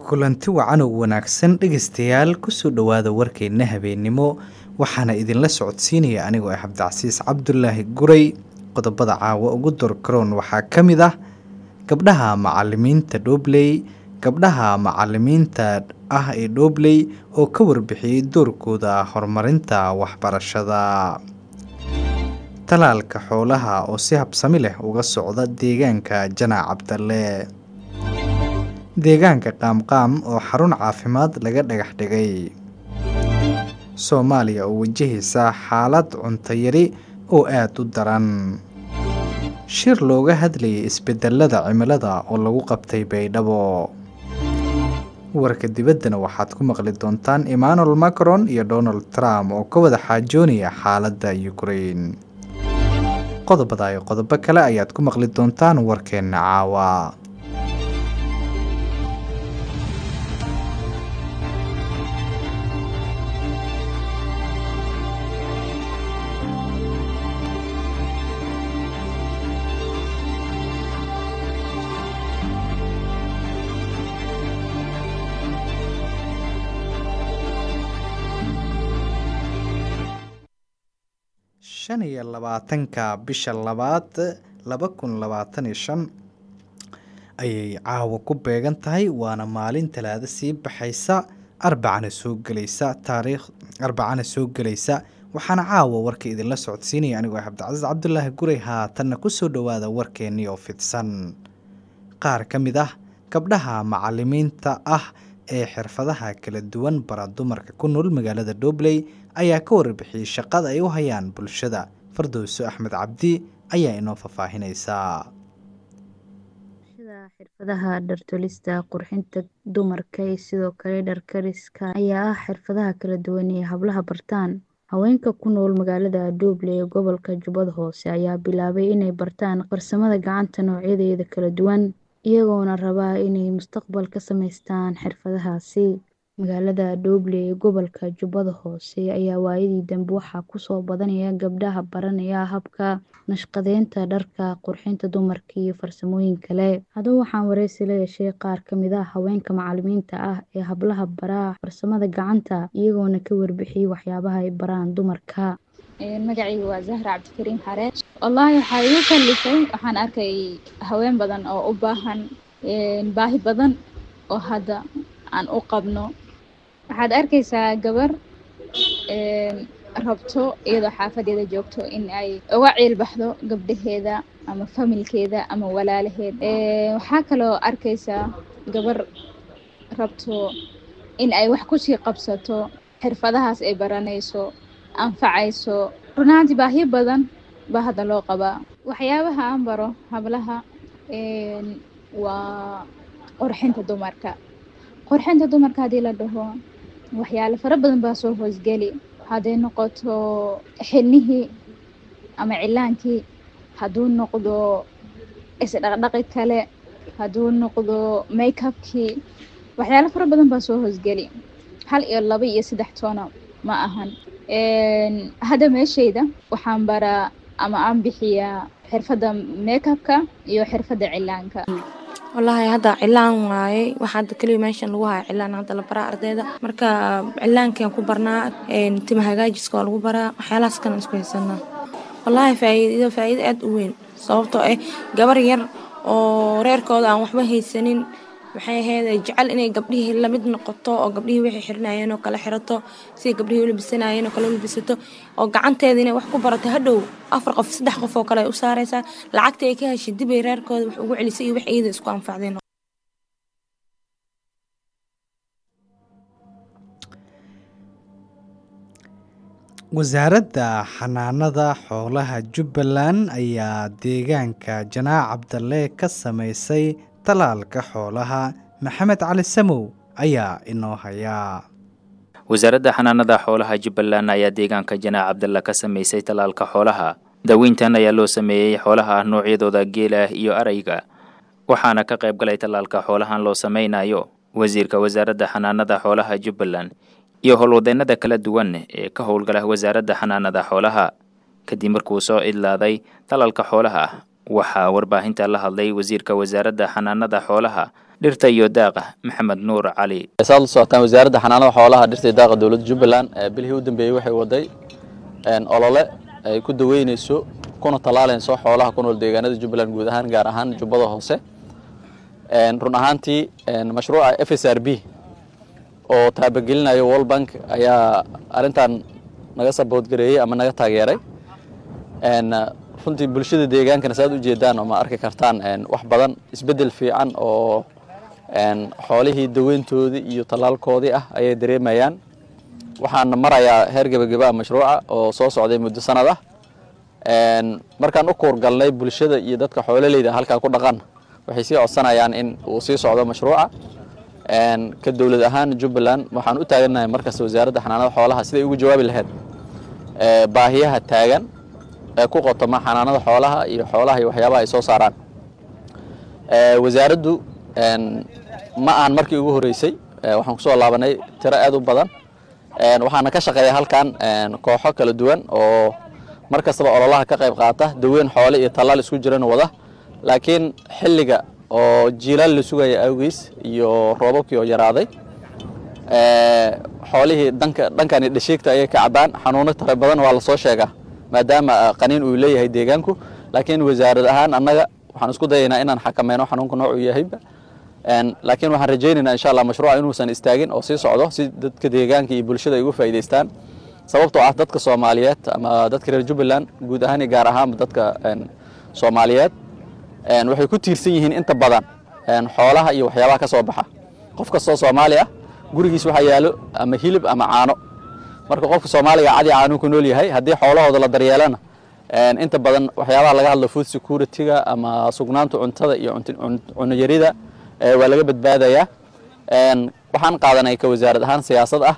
kulanti wacan oo wanaagsan dhegaystayaal kusoo dhowaada warkeenna habeennimo waxaana idinla socodsiinaya anigoo ah cabdicasiis cabdulaahi guray qodobada caawa ugu dorkaroon waxaa ka mid ah gabdhaha macalimiinta dhobley gabdhaha macalimiinta ah ee dhobley oo ka warbixiyey doorkooda horumarinta waxbarashada talaalka xoolaha oo si habsami leh uga socda deegaanka janaac cabdalle deegaanka qaamqaam oo xarun caafimaad laga dhagax dhigay soomaaliya oo wajahaysa xaalad cuntayari oo aada u daran shir looga hadlayay isbedelada cimilada oo lagu qabtay baydhabo warka dibaddana waxaad ku maqli doontaan emmanuel macron iyo donald trump oo ka wada xaajoonaya xaaladda ukraine qodobada iyo qodobo kale ayaad ku maqli doontaan warkeenna caawa shan iyo labaatanka bisha labaad laba kun labaatan iyo shan ayay caawa ku beegan tahay waana maalin talaado sii baxaysa arbacana soo gelaysa taariikh arbacana soo gelaysa waxaana caawa warka idinla socodsiinaya anigoo ah cabdicasiis cabdulaahi guray haatanna kusoo dhowaada warkeennii oo fidsan qaar ka mid ah gabdhaha macalimiinta ah ee xirfadaha kala duwan bara dumarka ku nool magaalada dhobley ayaa ka warbixiyey shaqada ay u hayaan bulshada fardowso axmed cabdi ayaa inoo faahfaahinaysaa xirfadaha dhartolista qurxinta dumarka iyo sidoo kale dharkariska ayaa ah xirfadaha kala duwan ee hablaha bartaan haweenka ku nool magaalada dhobley ee gobolka jubbada hoose ayaa bilaabay inay bartaan farsamada gacanta noocyadeeda kala duwan iyagoona rabaa inay mustaqbal ka samaystaan xirfadahaasi magaalada dhobley ee gobolka jubbada hoose ayaa waayadii dambe waxaa kusoo badanaya gabdhaha baranaya habka nashqadeynta dharka qurxinta dumarka iyo farsamooyin kale haddaba waxaan wareysi la yeeshay qaar kamid ah haweenka macalimiinta ah ee hablaha baraa farsamada gacanta iyagoona ka warbixiyey waxyaabaha ay baraan dumarka magacayga waa zahra cabdikariim xareed wallaahi waxaa igu kalifay waxaan arkay haween badan oo u baahan baahi badan oo hadda aan u qabno waxaad arkaysaa gabar rabto iyadoo xaafadeeda joogto in ay uga ciilbaxdo gabdhaheeda ama familkeeda ama walaalaheed waxaa kaloo arkaysaa gabar rabto in ay wax kusii qabsato xirfadahaas ay baranayso anfacayso runaantii baahiyo badan baa hadda loo qabaa waxyaabaha aan baro hablaha waa qorxinta dumarka qorxinta dumarka haddii la dhaho waxyaalo fara badan baa soo hoosgeli hadday noqoto xilnihii ama cilaankii hadduu noqdo isdhaqdhaqi kale hadduu noqdo makeupkii waxyaalo fara badan baa soo hoosgeli hal iyo laba iyo saddex toona ma ahan hadda meeshayda waxaan baraa ama aan bixiyaa xirfadda makeupka iyo xirfadda cilaanka wallaahi hadda cilaan waaye waxa hadda keliya meeshan lagu haya cilaan hadda la baraa ardayda marka cilaankan ku barnaa tima hagaajiska waa lagu baraa waxyaalahaas kalan isku haysanaa wallaahi faa'iido faa'iido aad u weyn sababtoo ah gabar yar oo reerkooda aan waxba haysanin waxay ahayd jecel inay gabdhihii lamid noqoto oo gabdhihii waxay xirinayeen oo kale xirato siday gabdhihii u labisanayeen oo kale u labisato oo gacanteeda inay wax ku barato hadhow afar qof saddex qof oo kale ay u saaraysaa lacagta ay ka heshay dib ay reerkooda wax ugu celisay iyo wax iyada isku anfacdeen wasaaradda xanaanada xoolaha jubbaland ayaa deegaanka janaac cabdalle ka samaysay talaalka xoolaha maxamed cali samow ayaa inoo hayaa wasaaradda xanaanada xoolaha jubbaland ayaa deegaanka janaac cabdalla ka samaysay talaalka xoolaha daaweyntan ayaa loo sameeyey xoolaha noocyadooda geela iyo arayga waxaana ka qayb galay talaalka xoolahan loo sameynayo wasiirka wasaaradda xanaanada xoolaha jubbaland iyo howlwadeennada kala duwan ee ka howlgala wasaaradda xanaanada xoolaha kadib markuu soo idlaaday talaalka xoolaha waxaa warbaahinta la hadlay wasiirka wasaaradda xanaanada xoolaha dhirta iyo daaqa maxamed nuur cali saad la socotaan wasaaradda xanaanada xoolaha dhirta iyo daaqa dowladda jubbaland bilihii u dambeeyey waxay waday olole ay ku daweyneyso kuna tallaalayso xoolaha ku nool deegaanada jubbaland guud ahaan gaar ahaan jubbada hoose run ahaantii mashruuca f s r b oo taabagelinayo world bank ayaa arrintan naga saboodgareeyey ama naga taageeray runtii bulshada deegaankana saaad ujeedaan oo ma arki kartaan wax badan isbeddel fiican oo xoolihii daweyntoodii iyo tallaalkoodii ah ayay dareemayaan waxaana marayaa heer gebageba mashruuca oo soo socday muddo sanad ah markaan u kuurgalnay bulshada iyo dadka xoololeyda halkaa ku dhaqan waxay sii codsanayaan in uu sii socdo mashruuca ka dowlad ahaan jubbaland waxaan u taagannahay markasta wasaaradda xanaanada xoolaha siday ugu jawaabi lahayd baahiyaha taagan ee ku qotoma xanaanada xoolaha iyo xoolaha iyo waxyaabaha ay soo saaraan wasaaraddu ma aan markii ugu horeysay waxaan kusoo laabanay tiro aad u badan waxaana ka shaqeeya halkan kooxo kala duwan oo mar kastaba ololaha ka qayb qaata daweyn xoole iyo tallaal isku jiran wada laakiin xilliga oo jiilaal la sugaya awgiis iyo roobabkii oo yaraaday xoolihii danka dhankani dhashiigta ayay ka cabaan xanuuno tara badan waa lasoo sheegaa maadaama qaniin uu leeyahay deegaanku laakiin wasaarad ahaan annaga waxaan isku dayaynaa inaan xakameyno xanuunka noocuu yahayba laakiin waxaan rajaynaynaa insha allah mashruuca inuusan istaagin oo sii socdo si dadka deegaanka iyo bulshada ay uga faa'iidaystaan sababtoo ah dadka soomaaliyeed ama dadka reer jubbaland guud ahaan iyo gaar ahaanba dadka soomaaliyeed waxay ku tiirsan yihiin inta badan xoolaha iyo waxyaabaha ka soo baxa qof kastoo soomaali ah gurigiis waxaa yaalo ama hilib ama caano marka qofka soomaaliga cadi caanuu ku nool yahay haddii xoolahooda la daryeelana inta badan waxyaabaha laga hadlo food security-ga ama sugnaanta cuntada iyo cunayarida waa laga badbaadayaa waxaan qaadanay ka wasaarad ahaan siyaasad ah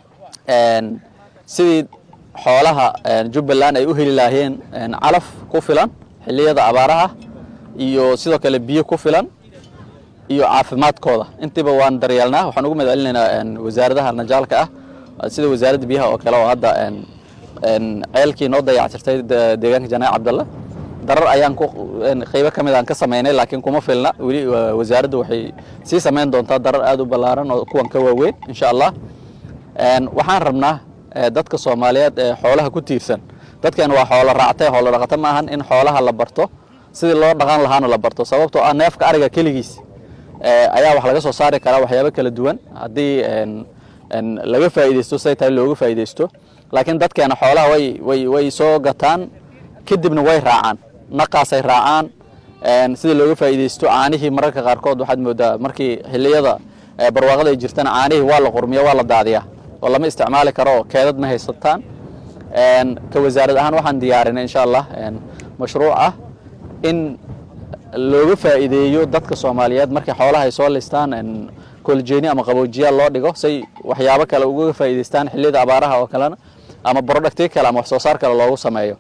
sidii xoolaha jubbaland ay u heli lahaayeen calaf ku filan xilliyada abaaraha iyo sidoo kale biyo ku filan iyo caafimaadkooda intiiba waan daryeelnaa waxaan ugu mahad celinaynaa wasaaradaha najaalka ah sida wasaaradda biyaha oo kale oo hadda ceelkii noo dayactirtay deegaanka janaac cabdalle darar ayaan qaybo ka mid aan ka samaynay laakiin kuma filna weli wasaaraddu waxay sii samayn doontaa darar aad u ballaaran oo kuwan ka waaweyn insha allah waxaan rabnaa dadka soomaaliyeed ee xoolaha ku tiirsan dadkan waa xoolo raactay xoolo dhaqato ma ahan in xoolaha la barto sidii loo dhaqan lahaana la barto sababtoo ah neefka ariga keligiis ayaa wax laga soo saari karaa waxyaabo kala duwan haddii laga faa'iidaysto say tahay looga faa'iidaysto laakiin dadkeena xoolaha way way way soo gataan kadibna way raacaan naqaasay raacaan sida looga faa'iidaysto caanihii mararka qaarkood waxaad moodaa markii xilliyada barwaaqada ay jirtana caanihii waa la qurmiya waa la daadiyaa oo lama isticmaali karo oo keedad ma haysataan ka wasaarad ahaan waxaan diyaarinay insha allah mashruuc ah in looga faa'iideeyo dadka soomaaliyeed markay xoolaha ay soo listaan koljeeni ama qaboojiyaal loo dhigo say waxyaabo kale uga faa'iidaystaan xilliyada abaaraha oo kalena ama producti kale ama wax soo saar kale loogu sameeyo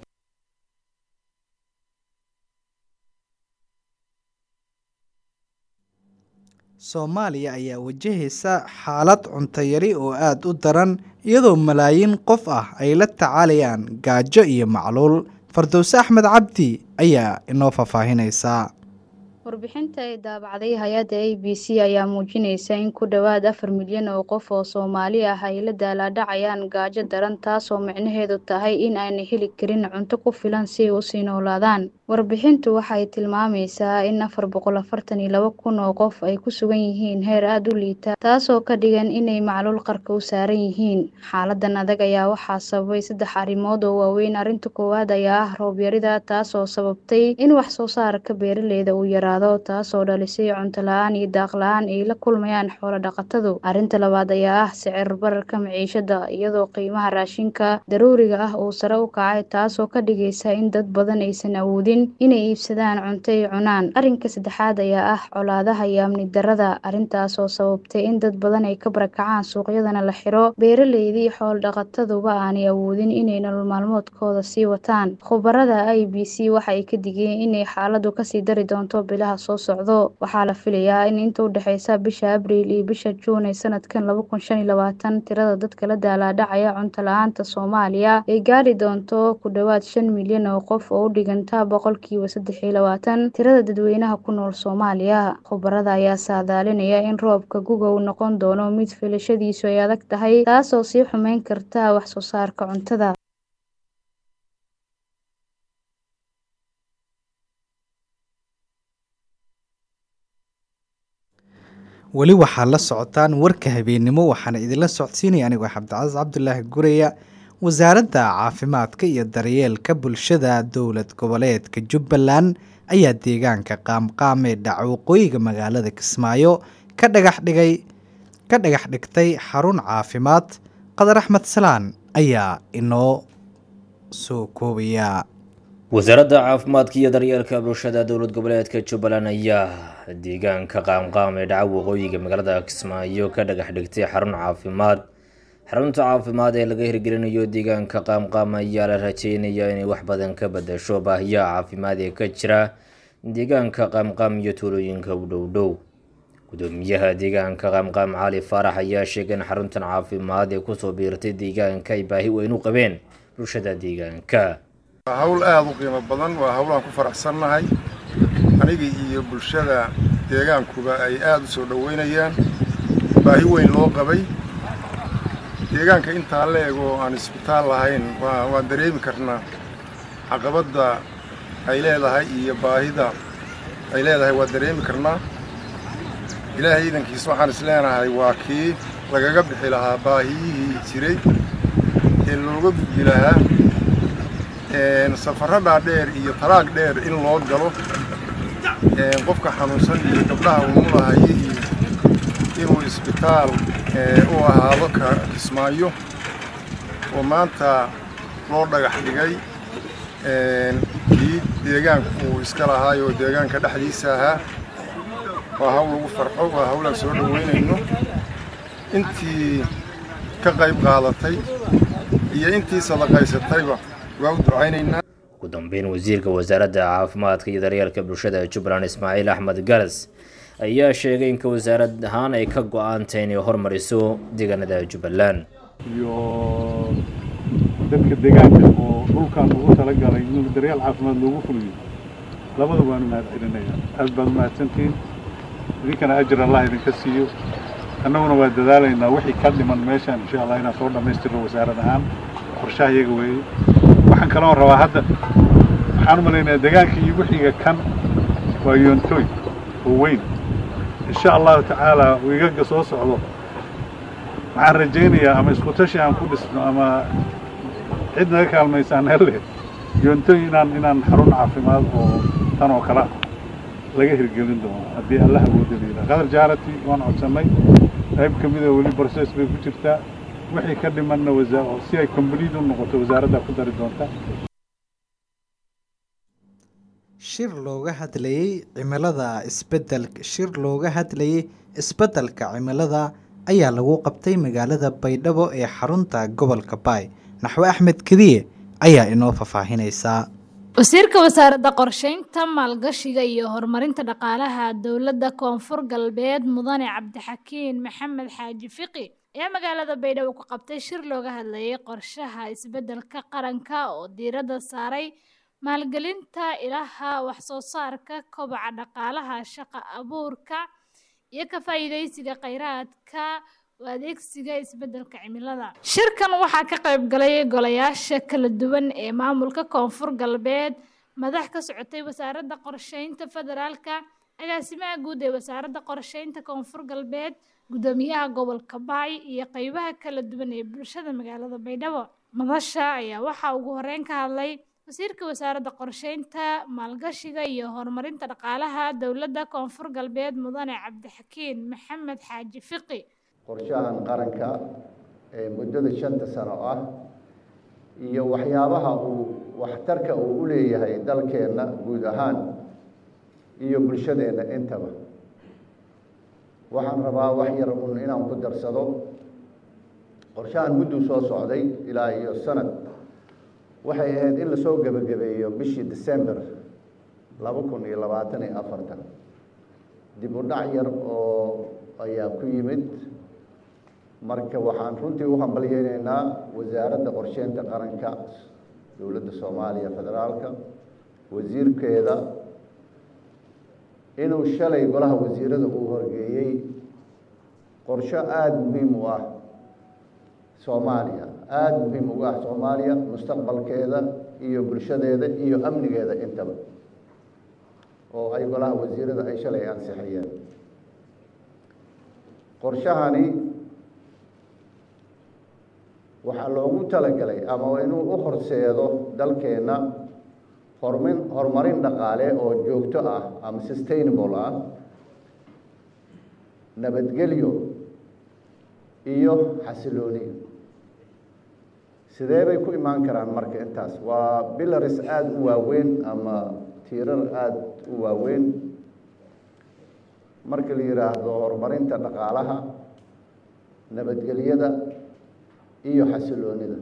soomaaliya ayaa wajahaysa xaalad cunto yari oo aada u daran iyadoo malaayiin qof ah ay la tacaalayaan gaajo iyo macluul fardowse axmed cabdi ayaa inoo faahfaahinaysaa warbixinta ay daabacday hay-adda a b c ayaa muujinaysa in ku dhowaad afar milyan oo qof oo soomaali ah ay la daalaadhacayaan gaajo daran taasoo micnaheedu tahay in aanay heli karin cunto ku filan si ay usii noolaadaan warbixintu waxay tilmaamaysaa in afar boqol afartan iyo laba kun oo qof ay ku sugan yihiin heer aada u liita taasoo ka dhigan inay macluul qarka u saaran yihiin xaaladan adag ayaa waxaa sababay saddex arrimood oo waaweyn arrinta koowaad ayaa ah roobyarida taasoo sababtay in wax soo saarka beeraleyda uu yaraado taasoo dhalisay cunto la-aan iyo daaq la-aan ay la kulmayaan xoolo dhaqatadu arrinta labaad ayaa ah sicir bararka maciishada iyadoo qiimaha raashinka daruuriga ah uu sare u kacay taasoo ka dhigaysa in dad badan aysan awoodin inay iibsadaan cunto ay cunaan arrinka saddexaad ayaa ah colaadaha iyo amni darada arrintaasoo sababtay in dad badan ay ka barakacaan suuqyadana la xiro beeraleydii xoolo dhaqataduba aanay awoodin inay nolol maalmoodkooda sii wataan khubarada i b c waxa ay ka digeen inay xaaladu kasii dari doonto bilaha bilaha soo socdo waxaa la filayaa in inta u dhexeysa bisha abriil iyo bisha juun ee sanadkan laba kun shan iyo labaatan tirada dadka la daalaadhacaya cunto la-aanta soomaaliya ay gaari doonto ku dhowaad shan milyan oo qof oo u dhiganta boqolkiiba saddex iyo labaatan tirada dadweynaha ku nool soomaaliya khubarada ayaa saadaalinaya in roobka guga uu noqon doono mid filashadiisu ay adag tahay taasoo sii xumeyn karta wax soo saarka cuntada weli waxaa la socotaan warka habeennimo waxaana idinla socodsiinaya anigoo cabdicasiis cabdulaahi guraya wasaaradda caafimaadka iyo daryeelka bulshada dowlad goboleedka jubbaland ayaa deegaanka qaamqaam ee dhaca waqooyiga magaalada kismaayo ka dhagax dhigay ka dhagax dhigtay xarun caafimaad qadar axmed salaan ayaa inoo soo koobaya wasaaradda caafimaadka iyo daryeelka bulshada dowlad goboleedka jubbaland ayaa deegaanka qaamqaam ee dhaca waqooyiga magaalada kismaayo ka dhagax dhigtay xarun caafimaad xarunta caafimaad ee laga hirgelinayo deegaanka qaamqaam ayaa la rajeynayaa inay wax badan ka badasho baahiyaha caafimaad ee ka jira deegaanka qaamqaam iyo tuulooyinka u dhow dhow gudoomiyaha deegaanka qaamqaam cali faarax ayaa sheegay in xaruntan caafimaad ee kusoo biirtay deegaanka ay baahi weyn u qabeen bulshada deegaanka waa hawl aada u qiimo badan waa hawlaan ku faraxsannahay aniga iyo bulshada deegaankuba ay aada u soo dhoweynayaan baahi weyn loo qabay deegaanka intaa la eg oo aan isbitaal lahayn waan dareemi karnaa caqabadda ay leedahay iyo baahida ay leedahay waa dareemi karnaa ilaahay iidankiis waxaan is leenahay waa kii lagaga bixi lahaa baahiyihii jiray ee looga gudbi lahaa safarro dhaadheer iyo taraag dheer in loo galo qofka xanuunsan iyo gabdhaha umulahaye iyo inuu isbitaal u ahaado kismaayo oo maanta loo dhagax dhigay kii deegaanku uu iska lahaay oo deegaanka dhexdiisa ahaa waa hawl lagu farxo waa hawlaan soo dhoweynayno intii ka qayb qaadatay iyo intii sadaqaysatayba waa u ducaynaynaa ugu dambeyn wasiirka wasaaradda caafimaadka iyo daryeelka bulshada jubbaland ismaaciil axmed garas ayaa sheegay inka wasaarad ahaan ay ka go-aantay inay hormariso deegaanada jubbaland iyo dadka deegaanka oo dhulkan ugu talagalay in daryeel caafimaad loogu fuliyo labada waanu mahad celinaya aad baad umahadsantihiin idinkana ajir allah idinka siiyo annaguna waa dadaalaynaa wixii ka dhiman meeshaan insha allah inaan soo dhammaystirno wasaarad ahaan qorshaha iyaga weeye waxaan kaloo rabaa hadda waxaan u malaynayaa deegaanka iyo wixiga kan waa yoontoy oo weyn insha allahu tacaala wiigaga soo socdo waxaan rajaynayaa ama isku tashi aan ku dhisno ama cid naga kaalmaysaan hele yoontoy inaan inaan xarun caafimaad oo tan oo kale laga hirgelin doono haddii allah awooda leedaha qadar jaarati waan codsannay qayb ka mida weli process bay ku jirtaa wixii ka dhimanna si ay complete u noqoto wasaaradda ku dari doonta shir looga hadlayay cimilada isbedel shir looga hadlayay isbeddelka cimilada ayaa lagu qabtay magaalada baydhabo ee xarunta gobolka baay naxwe axmed kediye ayaa inoo faahfaahinaysaa wasiirka wasaaradda qorsheynta maalgashiga iyo horumarinta dhaqaalaha dowladda koonfur galbeed mudane cabdixakiin maxamed xaaji fiqi ayaa magaalada baydhabo ku qabtay shir looga hadlayay qorshaha isbeddelka qaranka oo diiradda saaray maalgelinta ilaha waxsoo saarka kobaca dhaqaalaha shaqa abuurka iyo ka faa'iidaysiga kheyraadka u adeegsiga isbeddelka cimilada shirkan waxaa ka qayb galay golayaasha kala duwan ee maamulka koonfur galbeed madax ka socotay wasaaradda qorsheynta federaalka agaasimaha guud ee wasaaradda qorsheynta koonfur galbeed gudoomiyaha gobolka baay iyo qeybaha kala duwan ee bulshada magaalada baydhabo madasha ayaa waxaa ugu horeyn ka hadlay wasiirka wasaaradda qorsheynta maalgashiga iyo horumarinta dhaqaalaha dowladda koonfur galbeed mudane cabdixakiin maxamed xaaji fiqi qorshahan qaranka ee muddada shanta sano ah iyo waxyaabaha uu waxtarka uu u leeyahay dalkeenna guud ahaan iyo bulshadeenna intaba waxaan rabaa wax yar un inaan ku darsado qorshahan mudduu soo socday ilaa iyo sanad waxay ahayd in lasoo gebagabeeyo bishii december laba kun iyo labaatan iyo afartan dib u dhac yar oo ayaa ku yimid marka waxaan runtii u hambalyeyneynaa wasaaradda qorsheynta qaranka dowladda soomaaliya federaalka wasiirkeeda inuu shalay golaha wasiirada uu horgeeyey qorsho aada muhiim u ah soomaaliya aada muhiim ugu ah soomaaliya mustaqbalkeeda iyo bulshadeeda iyo amnigeeda intaba oo ay golaha wasiirada ay shalay ansixiyeen qorshahani waxaa loogu talagalay ama inuu u horseedo dalkeenna hormin horumarin dhaqaale oo joogto ah ama sustainable ah nabadgelyo iyo xasilooni sidee bay ku imaan karaan marka intaas waa bilaris aada u waaweyn ama tiirar aada u waaweyn marka la yidhaahdo horumarinta dhaqaalaha nabadgelyada iyo xasiloonida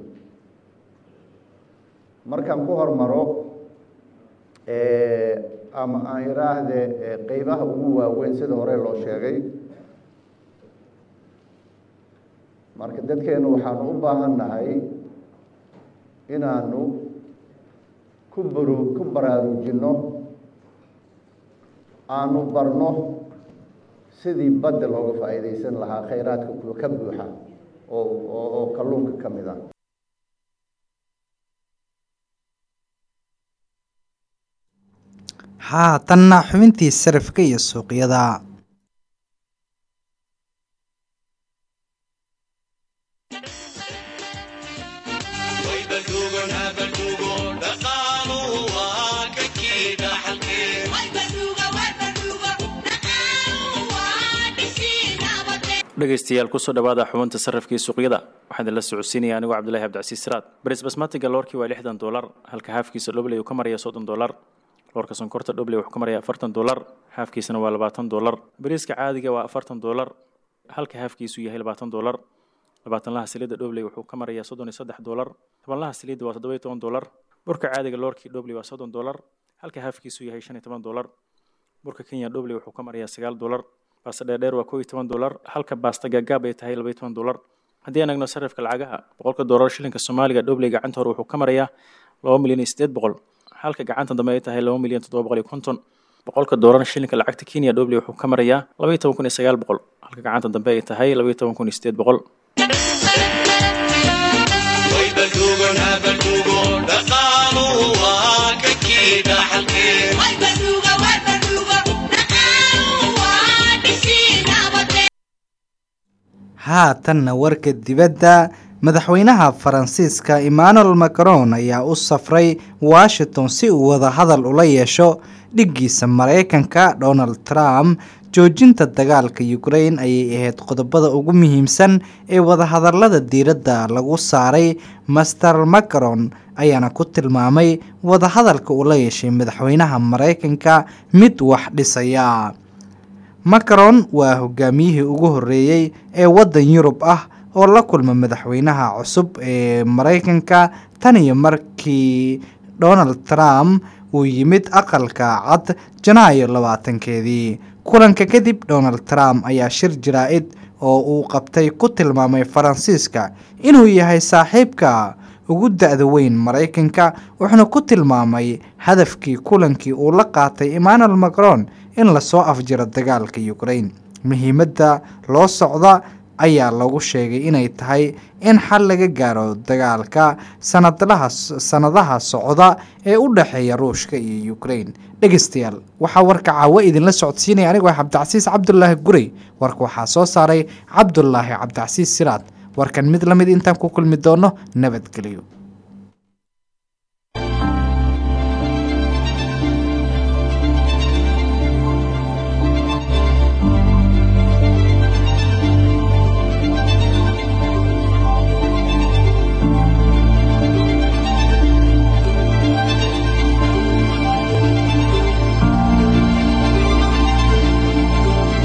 markaan ku hormaro ama aan iraahde qeybaha ugu waaweyn sida hore loo sheegay marka dadkeenu waxaanu u baahan nahay inaanu ku baru ku baraarujinno aanu barno sidii badda looga faa'iidaysan lahaa khayraadka kuwa ka buuxa oo oo kalluunka ka mid ah haatanna xubintii sarifka iyo suuqyada dhegaystayaal kusoo dhawaada xubinta sarrafkii suuqyada waxaan idinla socodsiinaya anigoo cabdulahi cabdicasiis siraad baris basmatiga loorkii waa lixdan dolar halka haafkiisa dhobley uu ka maraya soddon dolar loorka sonkorta dhobley wuxuu ka maraya afartan dolar haafkiisana waa labaatan dolar bariiska caadiga waa afartan dolar halka haafkiisu yahay labaatan dolar labaatanlaha saliidda dhobley wuxuu ka marayaa soddon iyo saddex dolar tobanlaha saliidda waa toddoba iyo toban dolar burka caadiga loorkii dhobley waa soddon dolar halka haafkiisu yahay shan iyo toban dolar burka kenya dhobley wuxuu ka marayaa sagaal dolar baasta dheerdheer waa koo iyo toban dolar halka baasta gaagaab ay tahay laba iyo toban dolar haddii aan eegno sarifka lacagaha boqolka doolar shilinka soomaaliga dhobley gacanta hore wuxuu ka marayaa laba milyan iyo siddeed boqol halka gacanta dambe ay tahay laba milyan toddoba boqol iyo konton boqolka doolar shilinka lacagta kenya dhobley wuxuu ka marayaa laba iyo toban kun iyo sagaal boqol halka gacanta dambe ay tahay laba iyo toban kun iyo siddeed boqol haatanna warka dibadda madaxweynaha faransiiska emmanuel macron ayaa u safray washington si uu wadahadal ula yeesho dhiggiisa mareykanka donald trump joojinta dagaalka ukraine ayay ahayd qodobada ugu muhiimsan ee wadahadalada diiradda lagu saaray master macron ayaana ku tilmaamay wadahadalka uu la yeeshay madaxweynaha mareykanka mid wax dhisaya macron waa hogaamiyihii ugu horeeyey ee waddan yurub ah oo la kulma madaxweynaha cusub ee mareykanka tan iyo markii donald trump uu yimid aqalka cad janaayo labaatankeedii kulanka kadib donald trump ayaa shir jaraa-id oo uu qabtay ku tilmaamay faransiiska inuu yahay saaxiibka ugu da-da weyn mareykanka wuxuuna ku tilmaamay hadafkii kulankii uu la qaatay emmanuel macron in lasoo afjiro dagaalka ukraine muhiimadda loo socda ayaa lagu sheegay inay tahay in xal laga gaaro dagaalka sanadlaha sanadaha socda ee u dhexeeya ruushka iyo ukraine dhegeystayaal waxaa warka caawo idinla socodsiinaya anigoo cabdicasiis cabdulaahi gurey warka waxaa soo saaray cabdulaahi cabdicasiis siraad warkan mid lamid intaan ku kulmi doono nabadgelyo